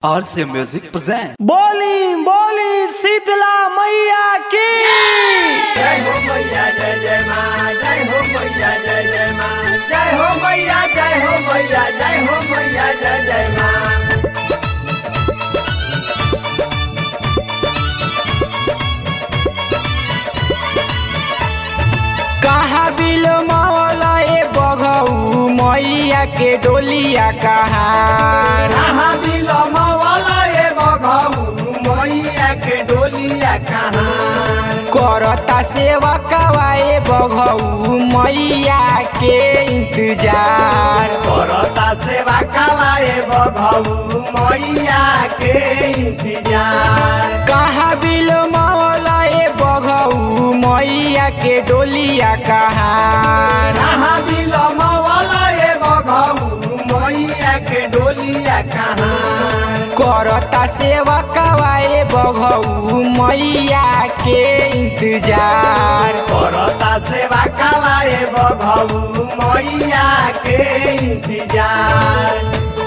RC Music present. बोली बोली शीतला मैया की जय हो मैया जय जय माँ जय हो मैया जय जय माँ जय हो मैया जय हो मैया जय हो मैया जय जय माँ कहाँ बिल मौला ए बघऊ मैया के डोलिया कहाँ कहाँ बिलम वाला ये बघऊ मैया के डोलिया कहाँ करता सेवा कवाए बघऊ मैया के इंतजार करता सेवा कवाए बघऊ मैया के इंतजार कहाँ बिल मौला ए बघऊ मैया के डोलिया कहाँ कहाँ बिलम वाला ये बघऊ मैया के डोलिया कहाँ करता सेवा कवाए बघऊ मैया के इंतजार करता सेवा कवाए बघऊ मैया के इंतजार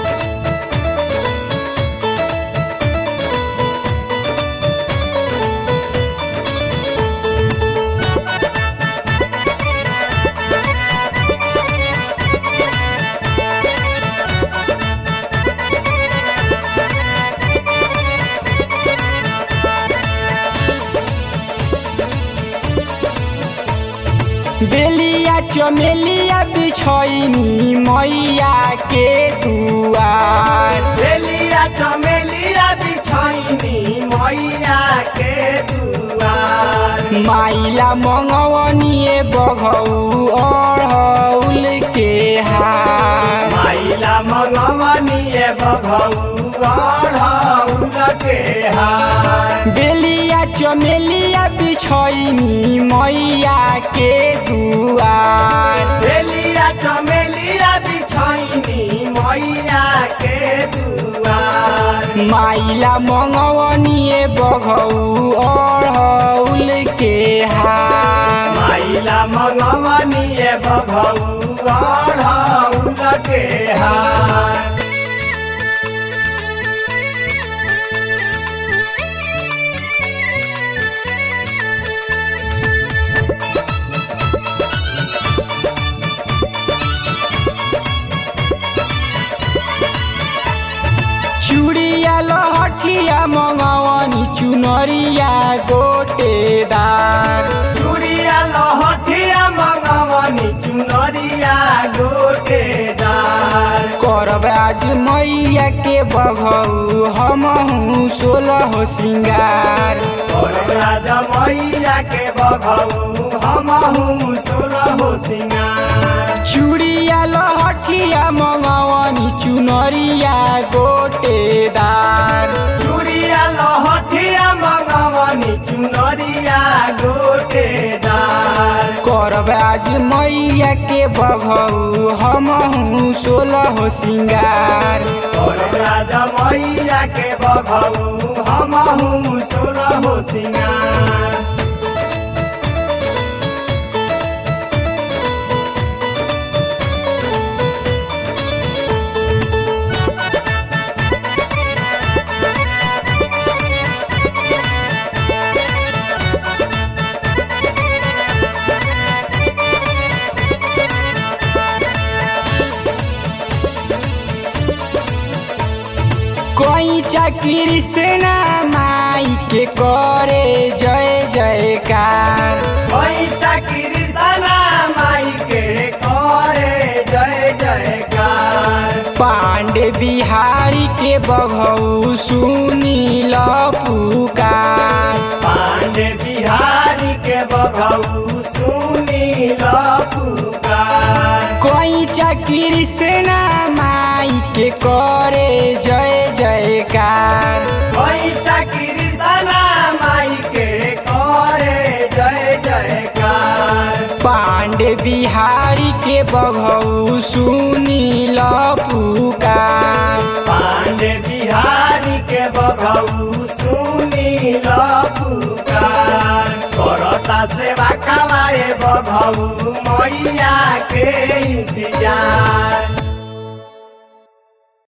बेलिया चमेलिया बिछैनी मैया के दुआर बेलिया चमेलिया बिछैनी मैया के दुआर माइला मंगवनिए बघऊ अढ़ौल के हार माइला मगवनिए बघऊ अढ़ौल के हार बेलिया चमेलिया बिछैनी मैया के दुआर बेलिया चमेलिया बिछैनी मैया के दुआर माइला मंगवनिए बघऊ अढ़ौल के हार माइला मगवनिए बघऊ अढ़ौल के हार चुड़िया लहठिया मंगवनी चुनरिया गोटेदार चूड़िया लहठिया मगवनी चुनरिया गोटेदार करब आज मैया के बघऊ हमहू सोलह सिंगार और राजा मैया के बघऊ हमहू सोलह सिंगार चुड़िया लहठिया मंगवनी चुनरिया गोटेदार चूड़िया लहठिया मगवनी चुनरिया गोटेदार करब आज मैया के बघऊ हमहू सोलह सिंगार और राजा मैया के बघऊ हमहू सोलह सिंगार कोई चाकरी से ना माई के करे जय जयकार वही चाकरी सना माई के करे जय जयकार पांडे बिहारी के बघऊ सुनी ल पुकार पांडे बिहारी के बघऊ सुनी ल पुकार कोई चाकरी से ना माई के करे जय जयकार वही चाकरी सना माई के करे जय जयकार पांडे बिहारी के बघऊ सुनी ल पुकार पांडे बिहारी के बघऊ सुनी ल पुकार करता सेवा कवाए बघऊ मैया के इंतजार